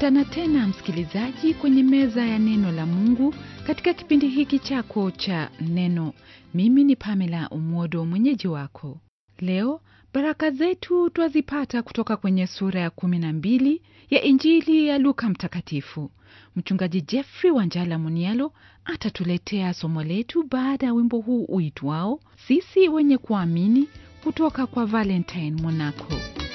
Tunakutana tena msikilizaji, kwenye meza ya neno la Mungu katika kipindi hiki chako cha neno. Mimi ni Pamela Umodo, mwenyeji wako. Leo baraka zetu twazipata kutoka kwenye sura ya kumi na mbili ya Injili ya Luka Mtakatifu. Mchungaji Jeffrey Wanjala Munialo atatuletea somo letu baada ya wimbo huu uitwao sisi wenye kuamini kutoka kwa Valentine Monaco.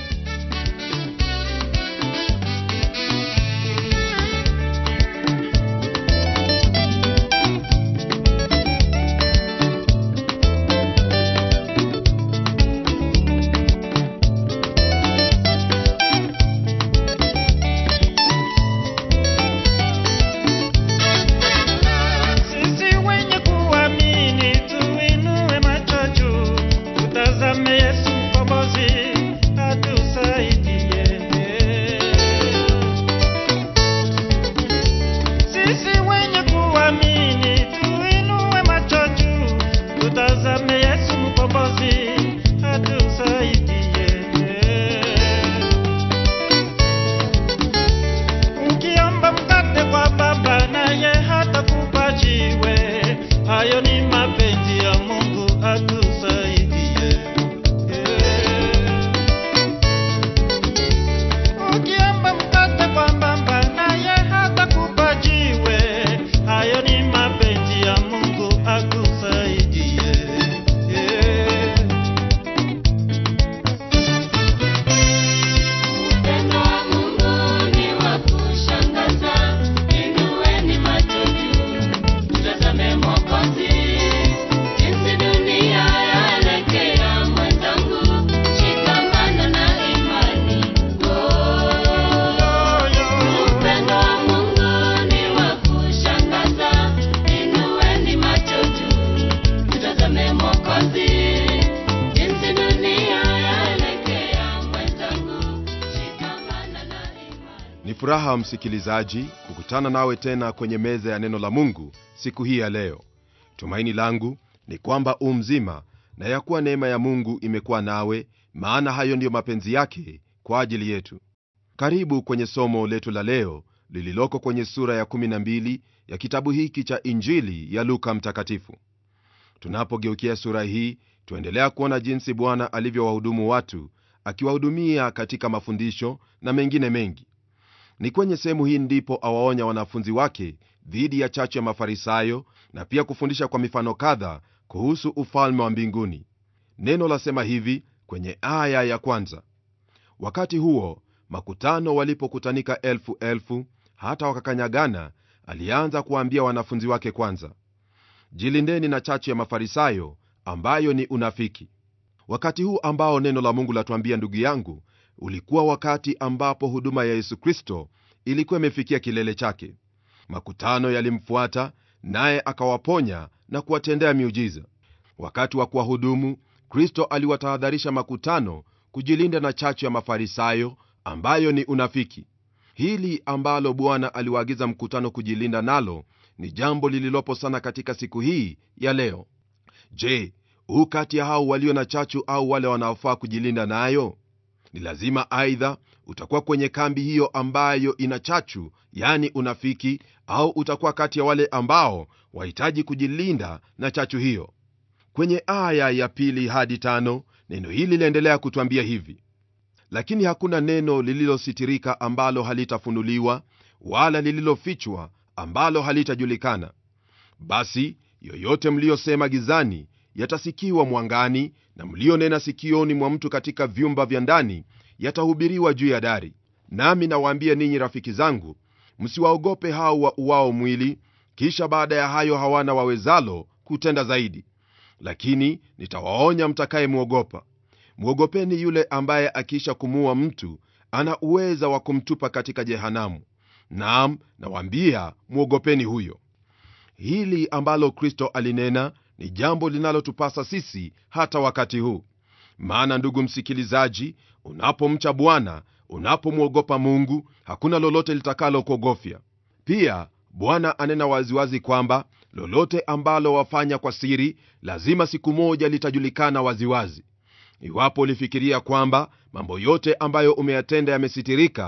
Sisi wenye kuamini tuinue macho juu, tutazame Yesu mkombozi atusaidie. Sisi wenye kuamini tuinue macho juu, tutazame Yesu mkombozi atusaidie. Ukiomba mkate kwa baba naye hatakupa jiwe. Hayo ni mapenzi ya Mungu atusaidie. Ukiomba mkate kwa baba naye hatakupa jiwe. Hayo ni mapenzi ya Mungu akusaidie. Upendo wa Mungu ni wa kushangaza, inueni macho juu, mtazame Mwokozi. Jinsi dunia yaelekea mwenzangu, shikamana na imani. Oh, upendo wa Mungu ni wa kushangaza, inueni macho juu, mtazame Mwokozi. Jinsi dunia yaelekea mwenzangu, shikamana na imani. Ni furaha msikilizaji kukutana nawe tena kwenye meza ya neno la Mungu siku hii ya leo. Tumaini langu ni kwamba u mzima na ya kuwa neema ya Mungu imekuwa nawe, maana hayo ndiyo mapenzi yake kwa ajili yetu. Karibu kwenye somo letu la leo lililoko kwenye sura ya 12 ya kitabu hiki cha Injili ya Luka Mtakatifu. Tunapogeukia sura hii, tuendelea kuona jinsi Bwana alivyowahudumu watu, akiwahudumia katika mafundisho na mengine mengi. Ni kwenye sehemu hii ndipo awaonya wanafunzi wake dhidi ya chachu ya Mafarisayo na pia kufundisha kwa mifano kadha kuhusu ufalme wa mbinguni. Neno lasema hivi kwenye aya ya kwanza: wakati huo makutano walipokutanika elfu elfu hata wakakanyagana, alianza kuwaambia wanafunzi wake kwanza, jilindeni na chachu ya Mafarisayo ambayo ni unafiki. Wakati huu ambao neno la Mungu latuambia, ndugu yangu, ulikuwa wakati ambapo huduma ya Yesu Kristo ilikuwa imefikia kilele chake. Makutano yalimfuata naye akawaponya na kuwatendea miujiza. Wakati wa kuwahudumu, Kristo aliwatahadharisha makutano kujilinda na chachu ya Mafarisayo ambayo ni unafiki. Hili ambalo Bwana aliwaagiza mkutano kujilinda nalo ni jambo lililopo sana katika siku hii ya leo. Je, huu kati ya hao walio na chachu au wale wanaofaa kujilinda nayo? Ni lazima aidha utakuwa kwenye kambi hiyo ambayo ina chachu, yani unafiki, au utakuwa kati ya wale ambao wahitaji kujilinda na chachu hiyo. Kwenye aya ya pili hadi tano neno hili liendelea kutwambia hivi: lakini hakuna neno lililositirika ambalo halitafunuliwa, wala lililofichwa ambalo halitajulikana. Basi yoyote mliyosema gizani yatasikiwa mwangani, na mlionena sikioni mwa mtu katika vyumba vya ndani yatahubiriwa juu ya dari. Nami nawaambia ninyi rafiki zangu, msiwaogope hao wa uwao mwili, kisha baada ya hayo hawana wawezalo kutenda zaidi. Lakini nitawaonya mtakayemwogopa. Mwogopeni yule ambaye akiisha kumuua mtu ana uweza wa kumtupa katika jehanamu. Naam, nawaambia mwogopeni huyo. Hili ambalo Kristo alinena ni jambo linalotupasa sisi hata wakati huu. Maana ndugu msikilizaji, unapomcha Bwana, unapomwogopa Mungu, hakuna lolote litakalo kuogofya. Pia Bwana anena waziwazi kwamba lolote ambalo wafanya kwa siri lazima siku moja litajulikana waziwazi. Iwapo ulifikiria kwamba mambo yote ambayo umeyatenda yamesitirika,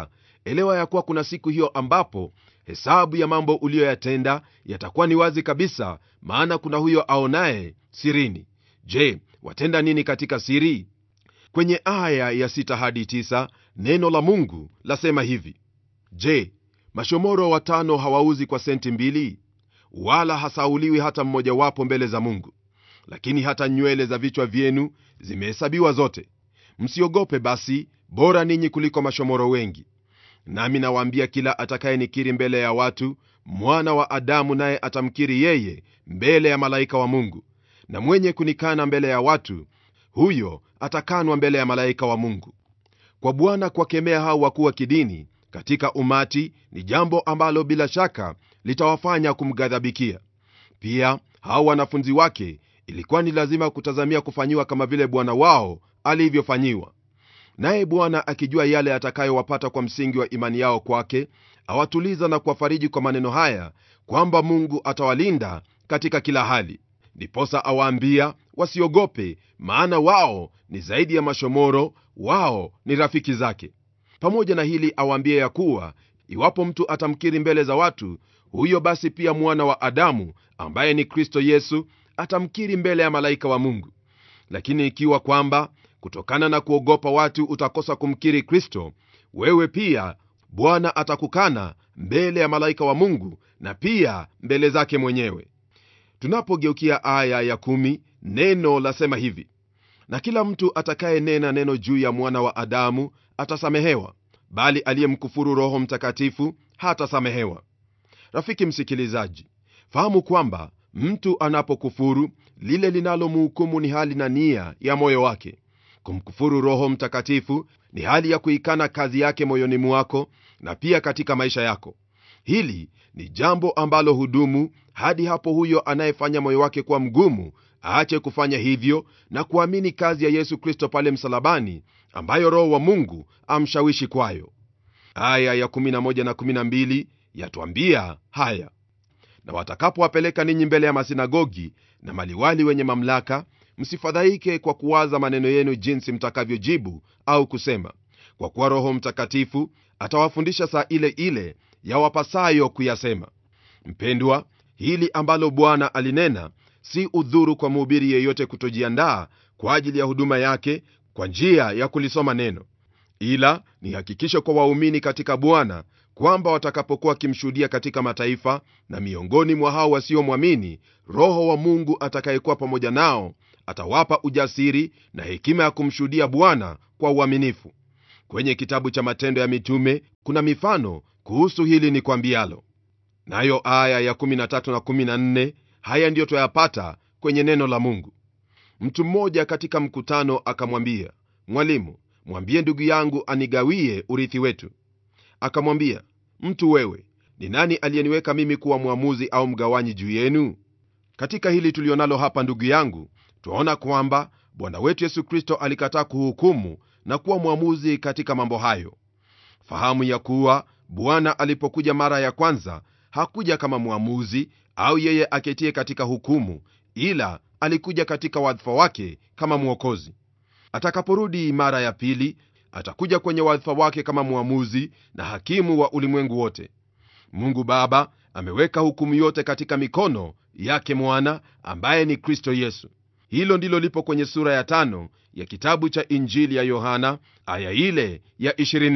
elewa ya kuwa kuna siku hiyo ambapo hesabu ya mambo uliyoyatenda yatakuwa ni wazi kabisa maana kuna huyo aonaye sirini je watenda nini katika siri kwenye aya ya 6 hadi 9 neno la mungu lasema hivi je mashomoro watano hawauzi kwa senti mbili wala hasauliwi hata mmojawapo mbele za mungu lakini hata nywele za vichwa vyenu zimehesabiwa zote msiogope basi bora ninyi kuliko mashomoro wengi nami nawaambia kila atakayenikiri mbele ya watu mwana wa adamu naye atamkiri yeye mbele ya malaika wa mungu na mwenye kunikana mbele ya watu huyo atakanwa mbele ya malaika wa mungu kwa bwana kuwakemea hao wakuu wa kidini katika umati ni jambo ambalo bila shaka litawafanya kumghadhabikia pia hao wanafunzi wake ilikuwa ni lazima kutazamia kufanyiwa kama vile bwana wao alivyofanyiwa naye bwana akijua yale atakayowapata kwa msingi wa imani yao kwake awatuliza na kuwafariji kwa maneno haya kwamba mungu atawalinda katika kila hali ndiposa awaambia wasiogope maana wao ni zaidi ya mashomoro wao ni rafiki zake pamoja na hili awaambie ya kuwa iwapo mtu atamkiri mbele za watu huyo basi pia mwana wa adamu ambaye ni kristo yesu atamkiri mbele ya malaika wa mungu lakini ikiwa kwamba kutokana na kuogopa watu utakosa kumkiri kristo wewe pia bwana atakukana mbele ya malaika wa mungu na pia mbele zake mwenyewe tunapogeukia aya ya kumi, neno lasema hivi na kila mtu atakayenena neno juu ya mwana wa adamu atasamehewa bali aliyemkufuru roho mtakatifu hatasamehewa rafiki msikilizaji fahamu kwamba mtu anapokufuru lile linalomhukumu ni hali na nia ya moyo wake kumkufuru roho mtakatifu ni hali ya kuikana kazi yake moyoni mwako na pia katika maisha yako hili ni jambo ambalo hudumu hadi hapo huyo anayefanya moyo wake kuwa mgumu aache kufanya hivyo na kuamini kazi ya yesu kristo pale msalabani ambayo roho wa mungu amshawishi kwayo aya ya 11 na 12 yatwambia haya na watakapowapeleka ninyi mbele ya masinagogi na maliwali wenye mamlaka msifadhaike kwa kuwaza maneno yenu jinsi mtakavyojibu au kusema kwa kuwa roho mtakatifu atawafundisha saa ile ile yawapasayo kuyasema mpendwa hili ambalo bwana alinena si udhuru kwa mhubiri yeyote kutojiandaa kwa ajili ya huduma yake kwa njia ya kulisoma neno ila ni hakikisho kwa waumini katika bwana kwamba watakapokuwa wakimshuhudia katika mataifa na miongoni mwa hao wasiomwamini roho wa mungu atakayekuwa pamoja nao atawapa ujasiri na hekima ya kumshuhudia bwana kwa uaminifu kwenye kitabu cha matendo ya mitume kuna mifano kuhusu hili ni kwambialo nayo aya ya 13 na 14 haya ndiyo twayapata kwenye neno la mungu mtu mmoja katika mkutano akamwambia mwalimu mwambie ndugu yangu anigawie urithi wetu akamwambia mtu wewe ni nani aliyeniweka mimi kuwa mwamuzi au mgawanyi juu yenu katika hili tulionalo hapa ndugu yangu twaona kwamba bwana wetu yesu kristo alikataa kuhukumu na kuwa mwamuzi katika mambo hayo fahamu ya kuwa bwana alipokuja mara ya kwanza hakuja kama mwamuzi au yeye aketie katika hukumu ila alikuja katika wadhifa wake kama mwokozi atakaporudi mara ya pili atakuja kwenye wadhifa wake kama mwamuzi na hakimu wa ulimwengu wote mungu baba ameweka hukumu yote katika mikono yake mwana ambaye ni kristo yesu hilo ndilo lipo kwenye sura ya tano ya kitabu cha injili ya yohana aya ile ya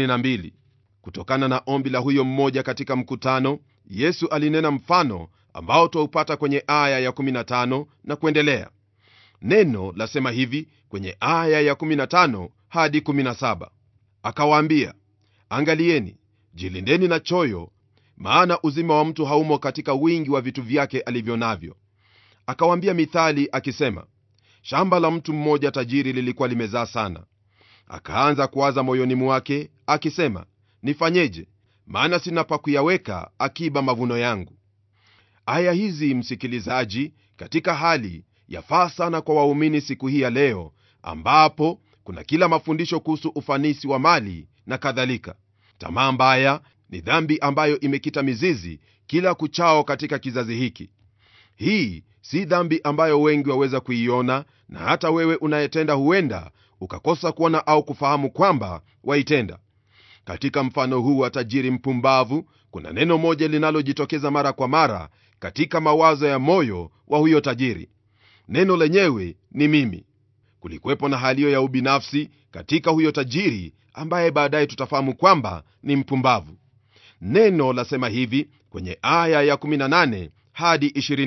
22 kutokana na ombi la huyo mmoja katika mkutano yesu alinena mfano ambao twaupata kwenye aya ya 15 na kuendelea neno lasema hivi kwenye aya ya 15 hadi 17 akawaambia angalieni jilindeni na choyo maana uzima wa mtu haumo katika wingi wa vitu vyake alivyo navyo akawaambia mithali akisema shamba la mtu mmoja tajiri lilikuwa limezaa sana akaanza kuwaza moyoni mwake akisema nifanyeje maana sina pa kuyaweka akiba mavuno yangu aya hizi msikilizaji katika hali yafaa sana kwa waumini siku hii ya leo ambapo kuna kila mafundisho kuhusu ufanisi wa mali na kadhalika tamaa mbaya ni dhambi ambayo imekita mizizi kila kuchao katika kizazi hiki hii si dhambi ambayo wengi waweza kuiona na hata wewe unayetenda huenda ukakosa kuona au kufahamu kwamba waitenda katika mfano huu wa tajiri mpumbavu kuna neno moja linalojitokeza mara kwa mara katika mawazo ya moyo wa huyo tajiri neno lenyewe ni mimi kulikuwepo na haliyo ya ubinafsi katika huyo tajiri ambaye baadaye tutafahamu kwamba ni mpumbavu neno lasema hivi kwenye aya ya 18 hadi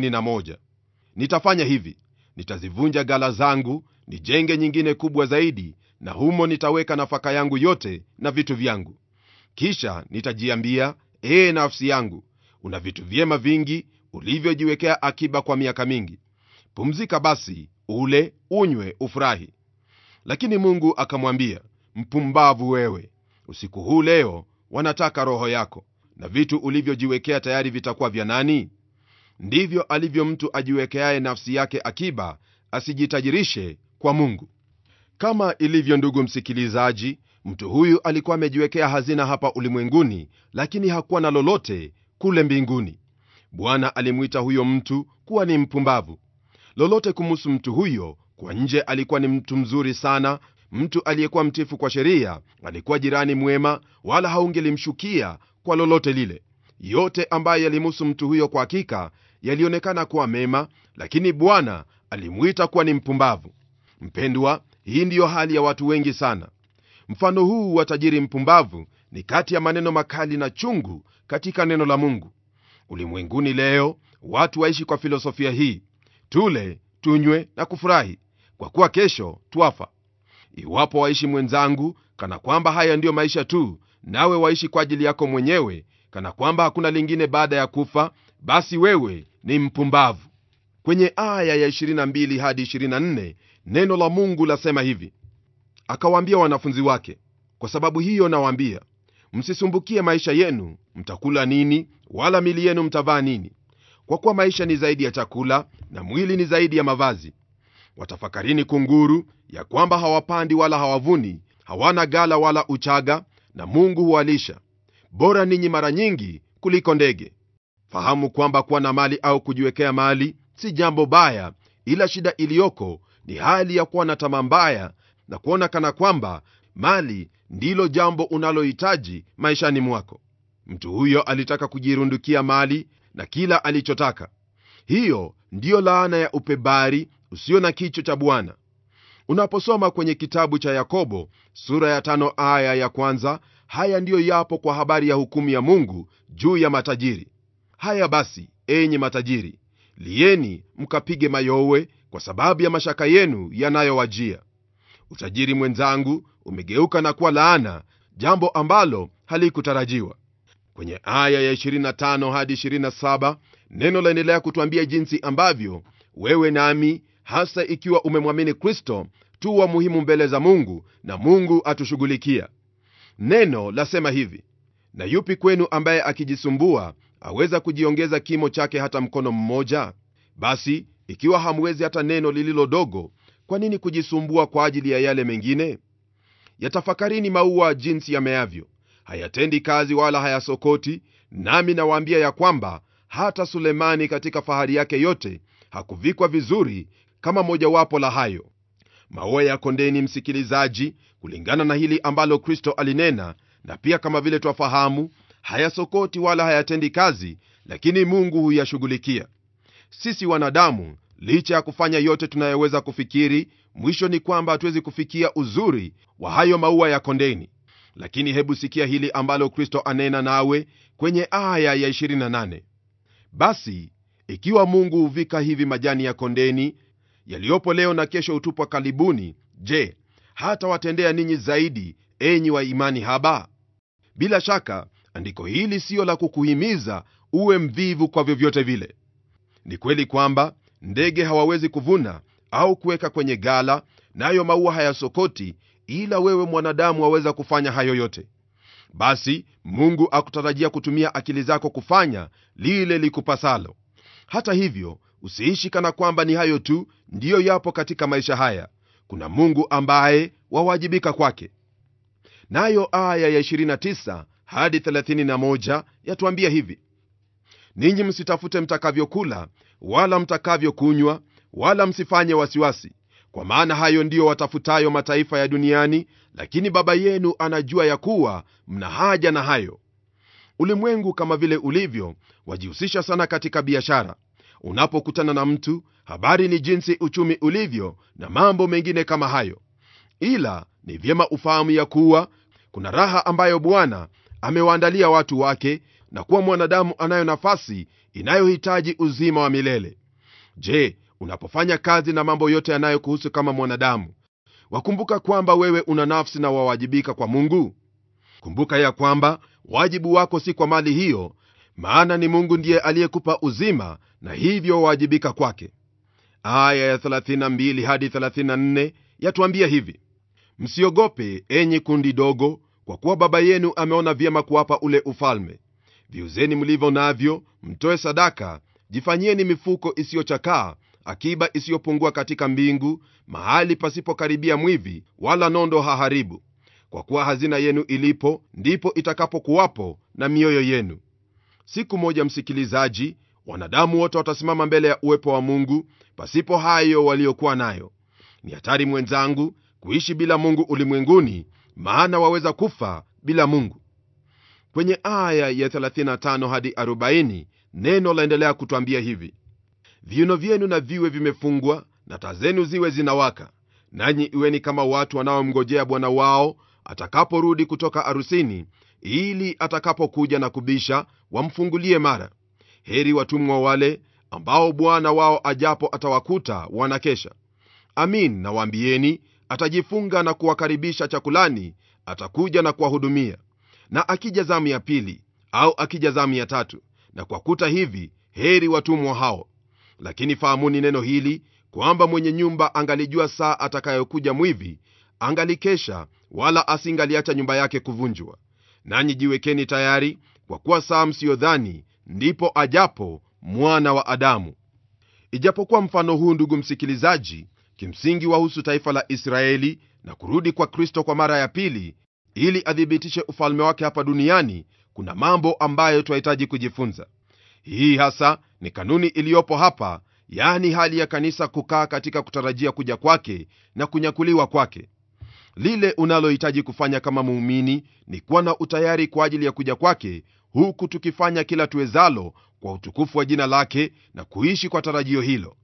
21 nitafanya hivi nitazivunja gala zangu nijenge nyingine kubwa zaidi na humo nitaweka nafaka yangu yote na vitu vyangu kisha nitajiambia ee nafsi yangu una vitu vyema vingi ulivyojiwekea akiba kwa miaka mingi pumzika basi ule unywe ufurahi lakini mungu akamwambia mpumbavu wewe usiku huu leo wanataka roho yako na vitu ulivyojiwekea tayari vitakuwa vya nani ndivyo alivyo mtu ajiwekeaye nafsi yake akiba asijitajirishe kwa mungu kama ilivyo ndugu msikilizaji mtu huyu alikuwa amejiwekea hazina hapa ulimwenguni lakini hakuwa na lolote kule mbinguni bwana alimwita huyo mtu kuwa ni mpumbavu lolote kumuhusu mtu huyo kwa nje alikuwa ni mtu mzuri sana mtu aliyekuwa mtifu kwa sheria alikuwa jirani mwema wala haungelimshukia kwa lolote lile yote ambayo yalimuhusu mtu huyo kwa hakika yalionekana kuwa mema lakini bwana alimwita kuwa ni mpumbavu mpendwa hii ndiyo hali ya watu wengi sana mfano huu wa tajiri mpumbavu ni kati ya maneno makali na chungu katika neno la mungu ulimwenguni leo watu waishi kwa filosofia hii tule tunywe na kufurahi kwa kuwa kesho twafa iwapo waishi mwenzangu kana kwamba haya ndiyo maisha tu nawe waishi kwa ajili yako mwenyewe kana kwamba hakuna lingine baada ya kufa basi wewe ni mpumbavu kwenye aya ya 22 hadi 24 neno la mungu lasema hivi akawaambia wanafunzi wake kwa sababu hiyo nawaambia msisumbukie maisha yenu mtakula nini wala mili yenu mtavaa nini kwa kuwa maisha ni zaidi ya chakula na mwili ni zaidi ya mavazi watafakarini kunguru ya kwamba hawapandi wala hawavuni hawana gala wala uchaga na mungu huwalisha bora ninyi mara nyingi kuliko ndege fahamu kwamba kuwa na mali au kujiwekea mali si jambo baya ila shida iliyoko ni hali ya kuwa na tamaa mbaya na kuona kana kwamba mali ndilo jambo unalohitaji maishani mwako mtu huyo alitaka kujirundukia mali na kila alichotaka hiyo ndiyo laana ya upebari usio na kicho cha bwana unaposoma kwenye kitabu cha yakobo sura ya tano aya ya kwanza haya ndiyo yapo kwa habari ya hukumu ya mungu juu ya matajiri haya basi enyi matajiri lieni mkapige mayowe kwa sababu ya mashaka yenu yanayowajia utajiri mwenzangu umegeuka na kuwa laana jambo ambalo halikutarajiwa kwenye aya ya 25 hadi 27 neno laendelea kutwambia jinsi ambavyo wewe nami hasa ikiwa umemwamini kristo tu wa muhimu mbele za mungu na mungu atushughulikia neno lasema hivi na yupi kwenu ambaye akijisumbua aweza kujiongeza kimo chake hata mkono mmoja basi ikiwa hamwezi hata neno lililo dogo kwa nini kujisumbua kwa ajili ya yale mengine yatafakarini maua jinsi yameavyo hayatendi kazi wala hayasokoti nami nawaambia ya kwamba hata sulemani katika fahari yake yote hakuvikwa vizuri kama mojawapo la hayo maua ya kondeni msikilizaji kulingana na hili ambalo kristo alinena na pia kama vile twafahamu hayasokoti wala hayatendi kazi lakini mungu huyashughulikia sisi wanadamu licha ya kufanya yote tunayoweza kufikiri mwisho ni kwamba hatuwezi kufikia uzuri wa hayo maua ya kondeni lakini hebu sikia hili ambalo kristo anena nawe kwenye aya ya 28 basi ikiwa mungu huvika hivi majani ya kondeni yaliyopo leo na kesho hutupwa kalibuni je hata watendea ninyi zaidi enyi wa imani haba bila shaka andiko hili siyo la kukuhimiza uwe mvivu kwa vyovyote vile ni kweli kwamba ndege hawawezi kuvuna au kuweka kwenye gala nayo maua hayasokoti ila wewe mwanadamu waweza kufanya hayo yote basi mungu akutarajia kutumia akili zako kufanya lile likupasalo hata hivyo usiishi kana kwamba ni hayo tu ndiyo yapo katika maisha haya kuna mungu ambaye wawajibika kwake nayo aya ya 29 hadi 31 yatuambia hivi ninyi msitafute mtakavyokula wala mtakavyokunywa wala msifanye wasiwasi kwa maana hayo ndiyo watafutayo mataifa ya duniani lakini baba yenu anajua ya kuwa mna haja na hayo ulimwengu kama vile ulivyo wajihusisha sana katika biashara unapokutana na mtu habari ni jinsi uchumi ulivyo na mambo mengine kama hayo ila ni vyema ufahamu ya kuwa kuna raha ambayo bwana amewaandalia watu wake na kuwa mwanadamu anayo nafasi inayohitaji uzima wa milele je unapofanya kazi na mambo yote yanayokuhusu kama mwanadamu wakumbuka kwamba wewe una nafsi na wawajibika kwa mungu kumbuka ya kwamba wajibu wako si kwa mali hiyo maana ni mungu ndiye aliyekupa uzima na hivyo wawajibika kwake aya ya 32 hadi 34 yatuambia hivi msiogope enyi kundi dogo kwa kuwa baba yenu ameona vyema kuwapa ule ufalme viuzeni mlivyo navyo mtoe sadaka jifanyieni mifuko isiyochakaa akiba isiyopungua katika mbingu mahali pasipokaribia mwivi wala nondo haharibu kwa kuwa hazina yenu ilipo ndipo itakapokuwapo na mioyo yenu siku moja msikilizaji wanadamu wote watasimama mbele ya uwepo wa mungu pasipo hayo waliokuwa nayo ni hatari mwenzangu kuishi bila mungu ulimwenguni maana waweza kufa bila mungu kwenye aya ya 35 hadi 40 neno laendelea kutwambia hivi viuno vyenu na viwe vimefungwa na taa zenu ziwe zinawaka nanyi iweni kama watu wanaomngojea bwana wao atakaporudi kutoka arusini ili atakapokuja na kubisha wamfungulie mara heri watumwa wale ambao bwana wao ajapo atawakuta wanakesha amin nawaambieni atajifunga na kuwakaribisha chakulani atakuja na kuwahudumia na akija zamu ya pili au akija zamu ya tatu na kwa kuta hivi heri watumwa hao lakini fahamuni neno hili kwamba mwenye nyumba angalijua saa atakayokuja mwivi angalikesha wala asingaliacha nyumba yake kuvunjwa nanyi jiwekeni tayari kwa kuwa saa msiyodhani ndipo ajapo mwana wa adamu ijapokuwa mfano huu ndugu msikilizaji kimsingi wahusu taifa la israeli na kurudi kwa kristo kwa mara ya pili ili athibitishe ufalme wake hapa duniani kuna mambo ambayo twahitaji kujifunza hii hasa ni kanuni iliyopo hapa yaani hali ya kanisa kukaa katika kutarajia kuja kwake na kunyakuliwa kwake lile unalohitaji kufanya kama muumini ni kuwa na utayari kwa ajili ya kuja kwake huku tukifanya kila tuwezalo kwa utukufu wa jina lake na kuishi kwa tarajio hilo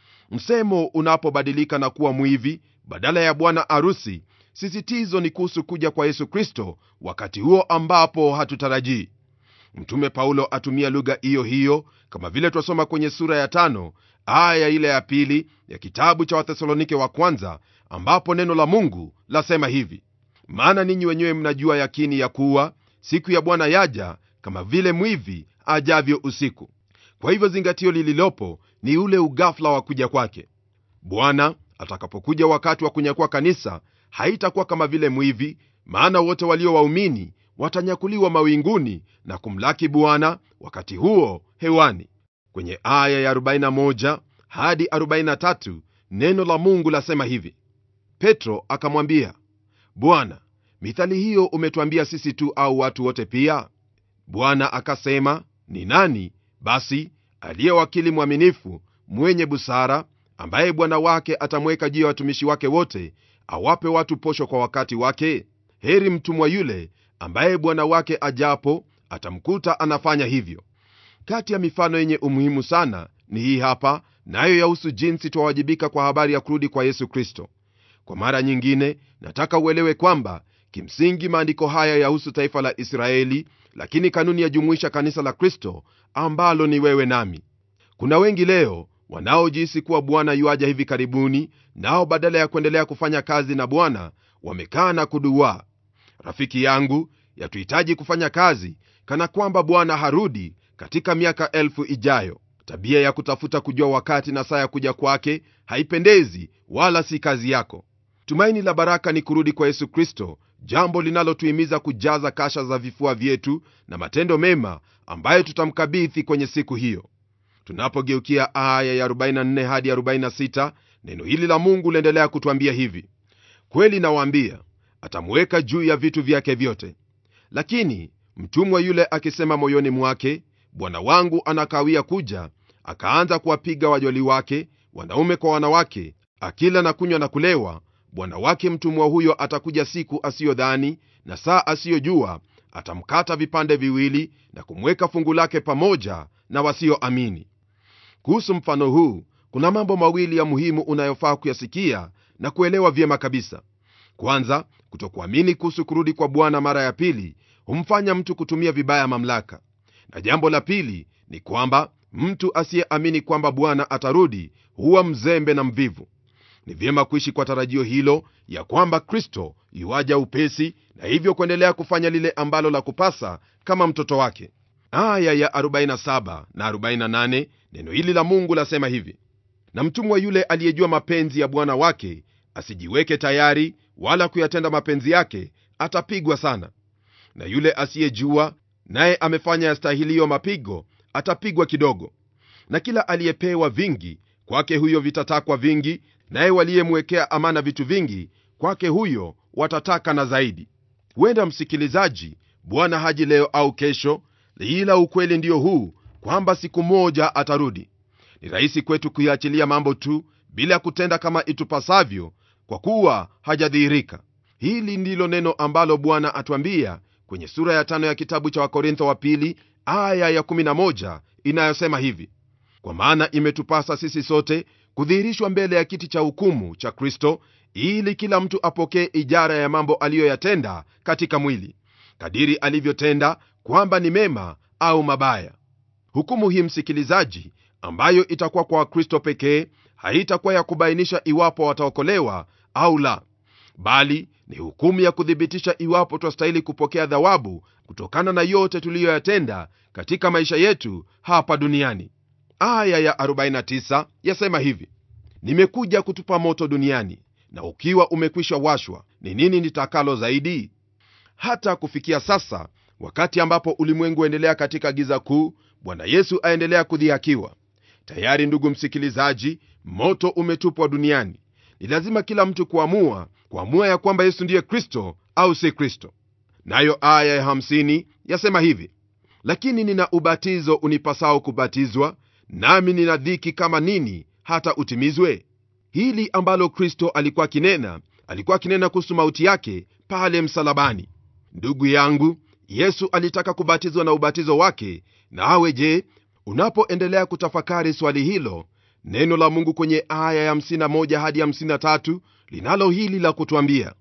msemo unapobadilika na kuwa mwivi badala ya bwana arusi sisitizo ni kuhusu kuja kwa yesu kristo wakati huo ambapo hatutarajii mtume paulo atumia lugha hiyo hiyo kama vile twasoma kwenye sura ya tano aya ile ya pili ya kitabu cha wathesalonike wa kwanza ambapo neno la mungu lasema hivi maana ninyi wenyewe mnajua yakini ya kuwa siku ya bwana yaja kama vile mwivi ajavyo usiku kwa hivyo zingatio lililopo ni ule ugafla wa kuja kwake bwana atakapokuja wakati wa kunyakua kanisa haitakuwa kama vile mwivi maana wote walio waumini watanyakuliwa mawinguni na kumlaki bwana wakati huo hewani kwenye aya ya 41 hadi 43 neno la mungu lasema hivi petro akamwambia bwana mithali hiyo umetwambia sisi tu au watu wote pia bwana akasema ni nani basi aliye wakili mwaminifu mwenye busara ambaye bwana wake atamweka juu ya watumishi wake wote awape watu posho kwa wakati wake heri mtumwa yule ambaye bwana wake ajapo atamkuta anafanya hivyo kati ya mifano yenye umuhimu sana ni hii hapa nayo na yahusu jinsi twawajibika kwa habari ya kurudi kwa yesu kristo kwa mara nyingine nataka uelewe kwamba kimsingi maandiko haya yahusu taifa la israeli lakini kanuni yajumuisha kanisa la kristo ambalo ni wewe nami kuna wengi leo wanaojihisi kuwa bwana yuaja hivi karibuni nao badala ya kuendelea kufanya kazi na bwana wamekaa na kuduaa rafiki yangu yatuhitaji kufanya kazi kana kwamba bwana harudi katika miaka elfu ijayo tabia ya kutafuta kujua wakati na saa ya kuja kwake haipendezi wala si kazi yako tumaini la baraka ni kurudi kwa yesu kristo jambo linalotuhimiza kujaza kasha za vifua vyetu na matendo mema ambayo tutamkabidhi kwenye siku hiyo tunapogeukia aya ya 44 hadi 46 neno hili la mungu liendelea kutwambia hivi kweli nawaambia atamuweka juu ya vitu vyake vyote lakini mtumwa yule akisema moyoni mwake bwana wangu anakawia kuja akaanza kuwapiga wajoli wake wanaume kwa wanawake akila na kunywa na kulewa bwana wake mtumwa huyo atakuja siku asiyodhani na saa asiyojua atamkata vipande viwili na kumweka fungu lake pamoja na wasioamini kuhusu mfano huu kuna mambo mawili ya muhimu unayofaa kuyasikia na kuelewa vyema kabisa kwanza kutokuamini kuhusu kurudi kwa bwana mara ya pili humfanya mtu kutumia vibaya mamlaka na jambo la pili ni kwamba mtu asiyeamini kwamba bwana atarudi huwa mzembe na mvivu ni vyema kuishi kwa tarajio hilo ya kwamba kristo yuaja upesi na hivyo kuendelea kufanya lile ambalo la kupasa kama mtoto wake aya ya 47 na 48 neno hili la mungu lasema hivi na mtumwa yule aliyejua mapenzi ya bwana wake asijiweke tayari wala kuyatenda mapenzi yake atapigwa sana na yule asiyejua naye amefanya yastahiliyo mapigo atapigwa kidogo na kila aliyepewa vingi kwake huyo vitatakwa vingi naye waliyemwekea amana vitu vingi kwake huyo watataka na zaidi huenda msikilizaji bwana haji leo au kesho ila ukweli ndio huu kwamba siku moja atarudi ni rahisi kwetu kuyaachilia mambo tu bila kutenda kama itupasavyo kwa kuwa hajadhihirika hili ndilo neno ambalo bwana atwambia kwenye sura ya tano ya kitabu cha wakorintho wa pili aya ya 11 inayosema hivi kwa maana imetupasa sisi sote kudhihirishwa mbele ya kiti cha hukumu cha kristo ili kila mtu apokee ijara ya mambo aliyoyatenda katika mwili kadiri alivyotenda kwamba ni mema au mabaya hukumu hii msikilizaji ambayo itakuwa kwa wakristo pekee haitakuwa ya kubainisha iwapo wataokolewa au la bali ni hukumu ya kuthibitisha iwapo twastahili kupokea thawabu kutokana na yote tuliyoyatenda katika maisha yetu hapa duniani aya ya 49 yasema hivi nimekuja kutupa moto duniani na ukiwa umekwisha washwa ni nini nitakalo zaidi hata kufikia sasa wakati ambapo ulimwengu endelea katika giza kuu bwana yesu aendelea kudhihakiwa tayari ndugu msikilizaji moto umetupwa duniani ni lazima kila mtu kuamua kuamua ya kwamba yesu ndiye kristo au si kristo nayo aya ya 50 yasema hivi lakini nina ubatizo unipasao kubatizwa nami nina dhiki kama nini hata utimizwe hili ambalo kristo alikuwa akinena alikuwa akinena kuhusu mauti yake pale msalabani ndugu yangu yesu alitaka kubatizwa na ubatizo wake nawe je unapoendelea kutafakari swali hilo neno la mungu kwenye aya ya 51 hadi 53 linalo hili la kutwambia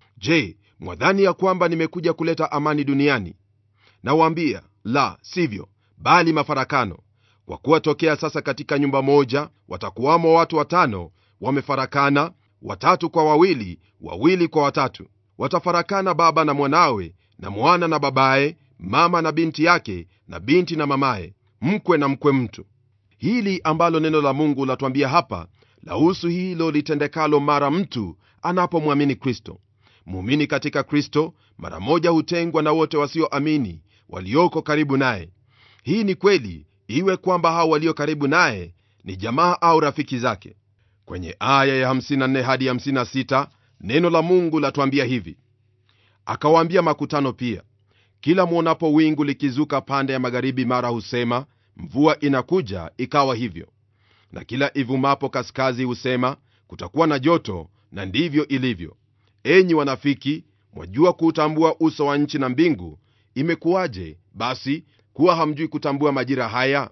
je mwadhani ya kwamba nimekuja kuleta amani duniani nawaambia la sivyo bali mafarakano kwa kuwa tokea sasa katika nyumba moja watakuwamo watu watano wamefarakana watatu kwa wawili wawili kwa watatu watafarakana baba na mwanawe na mwana na babaye mama na binti yake na binti na mamaye mkwe na mkwe mtu hili ambalo neno la mungu latwambia hapa lahusu hilo litendekalo mara mtu anapomwamini kristo muumini katika kristo mara moja hutengwa na wote wasioamini walioko karibu naye hii ni kweli iwe kwamba hao walio karibu naye ni jamaa au rafiki zake kwenye aya ya 54 hadi 56 neno la mungu latwambia hivi akawaambia makutano pia kila mwonapo wingu likizuka pande ya magharibi mara husema mvua inakuja ikawa hivyo na kila ivumapo kaskazi husema kutakuwa na joto na ndivyo ilivyo enyi wanafiki mwajua kuutambua uso wa nchi na mbingu imekuwaje basi kuwa hamjui kutambua majira haya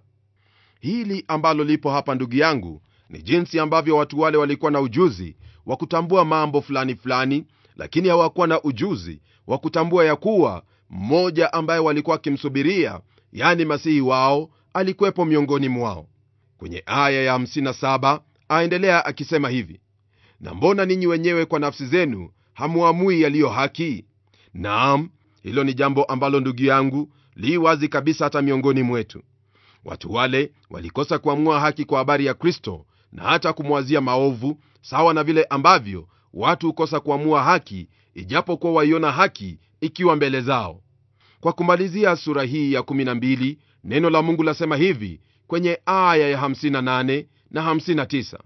hili ambalo lipo hapa ndugu yangu ni jinsi ambavyo watu wale walikuwa na ujuzi wa kutambua mambo fulani fulani lakini hawakuwa na ujuzi wa kutambua ya kuwa mmoja ambaye walikuwa wakimsubiria yani masihi wao alikuwepo miongoni mwao kwenye aya ya 57 aendelea akisema hivi na mbona ninyi wenyewe kwa nafsi zenu hamuamui yaliyo haki naam hilo ni jambo ambalo ndugu yangu li wazi kabisa hata miongoni mwetu watu wale walikosa kuamua haki kwa habari ya kristo na hata kumwazia maovu sawa na vile ambavyo watu hukosa kuamua haki ijapokuwa waiona haki ikiwa mbele zao kwa kumalizia sura hii ya 12 neno la mungu lasema hivi kwenye aya ya 58 na 59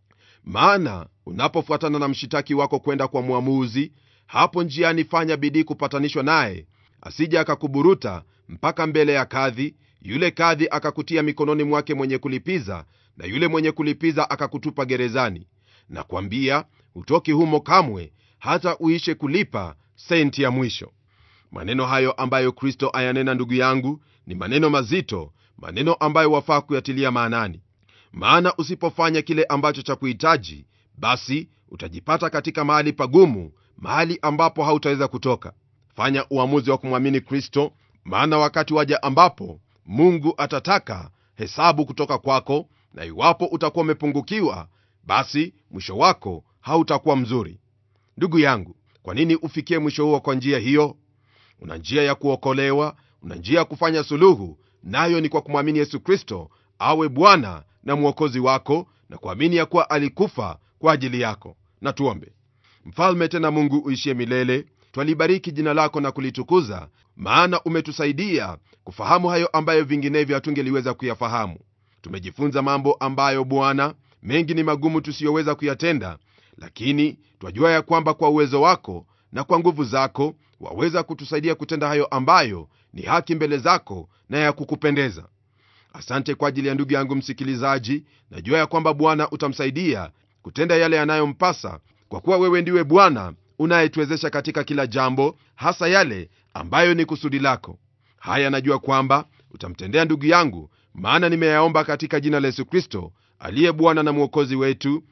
maana unapofuatana na mshitaki wako kwenda kwa mwamuzi hapo njiani fanya bidii kupatanishwa naye asije akakuburuta mpaka mbele ya kadhi yule kadhi akakutia mikononi mwake mwenye kulipiza na yule mwenye kulipiza akakutupa gerezani na kwambia hutoki humo kamwe hata uishe kulipa senti ya mwisho maneno hayo ambayo kristo ayanena ndugu yangu ni maneno mazito maneno ambayo wafaa kuyatilia maanani maana usipofanya kile ambacho cha kuhitaji basi utajipata katika mahali pagumu mahali ambapo hautaweza kutoka fanya uamuzi wa kumwamini kristo maana wakati waja ambapo mungu atataka hesabu kutoka kwako na iwapo utakuwa umepungukiwa basi mwisho wako hautakuwa mzuri ndugu yangu kwa nini ufikie mwisho huo kwa njia hiyo una njia ya kuokolewa una njia ya kufanya suluhu nayo ni kwa kumwamini yesu kristo awe bwana na mwokozi wako na kuamini ya kuwa alikufa kwa ajili yako na tuombe mfalme tena mungu uishie milele twalibariki jina lako na kulitukuza maana umetusaidia kufahamu hayo ambayo vinginevyo hatungeliweza kuyafahamu tumejifunza mambo ambayo bwana mengi ni magumu tusiyoweza kuyatenda lakini twajua ya kwamba kwa uwezo wako na kwa nguvu zako waweza kutusaidia kutenda hayo ambayo ni haki mbele zako na ya kukupendeza asante kwa ajili ya ndugu yangu msikilizaji najua ya kwamba bwana utamsaidia kutenda yale yanayompasa kwa kuwa wewe ndiwe bwana unayetuwezesha katika kila jambo hasa yale ambayo ni kusudi lako haya najua kwamba utamtendea ndugu yangu maana nimeyaomba katika jina la yesu kristo aliye bwana na mwokozi wetu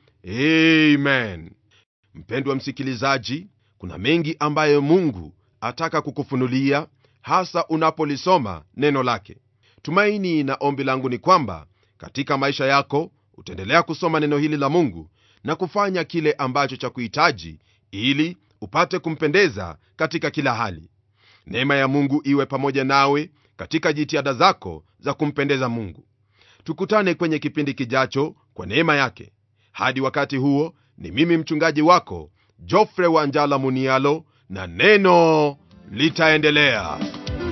amen mpendwa msikilizaji kuna mengi ambayo mungu ataka kukufunulia hasa unapolisoma neno lake tumaini na ombi langu ni kwamba katika maisha yako utaendelea kusoma neno hili la mungu na kufanya kile ambacho cha kuhitaji ili upate kumpendeza katika kila hali neema ya mungu iwe pamoja nawe katika jitihada zako za kumpendeza mungu tukutane kwenye kipindi kijacho kwa neema yake hadi wakati huo ni mimi mchungaji wako jofre wanjala munialo na neno litaendelea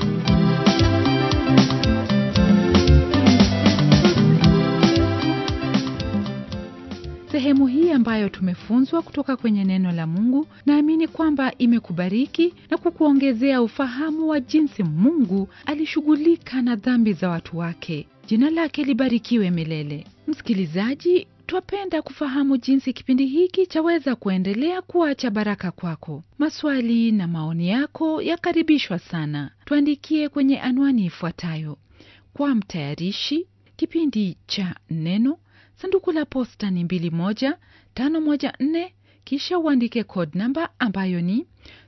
sehemu hii ambayo tumefunzwa kutoka kwenye neno la mungu naamini kwamba imekubariki na kukuongezea ufahamu wa jinsi mungu alishughulika na dhambi za watu wake jina lake libarikiwe milele msikilizaji twapenda kufahamu jinsi kipindi hiki chaweza kuendelea kuwa cha baraka kwako maswali na maoni yako yakaribishwa sana tuandikie kwenye anwani ifuatayo kwa mtayarishi kipindi cha neno sanduku la posta ni 21514 kisha uandike code namba ambayo ni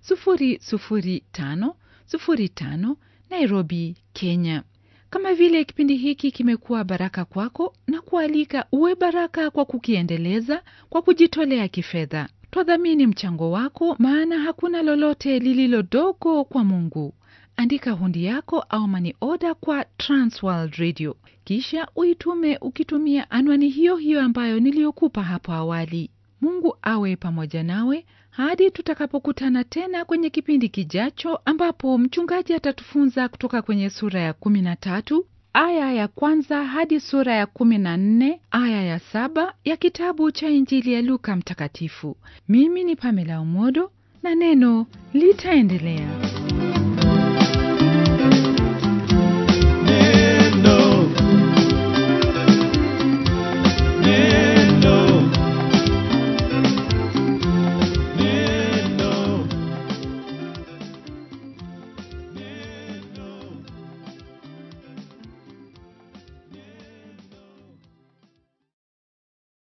00505 nairobi kenya kama vile kipindi hiki kimekuwa baraka kwako na kualika uwe baraka kwa kukiendeleza kwa kujitolea kifedha twadhamini mchango wako maana hakuna lolote lililodogo kwa mungu andika hundi yako au mani oda kwa transworld radio kisha uitume ukitumia anwani hiyo hiyo ambayo niliyokupa hapo awali mungu awe pamoja nawe hadi tutakapokutana tena kwenye kipindi kijacho ambapo mchungaji atatufunza kutoka kwenye sura ya 13 aya ya kwanza hadi sura ya 14 aya ya saba ya kitabu cha injili ya luka mtakatifu mimi ni pamela umodo na neno litaendelea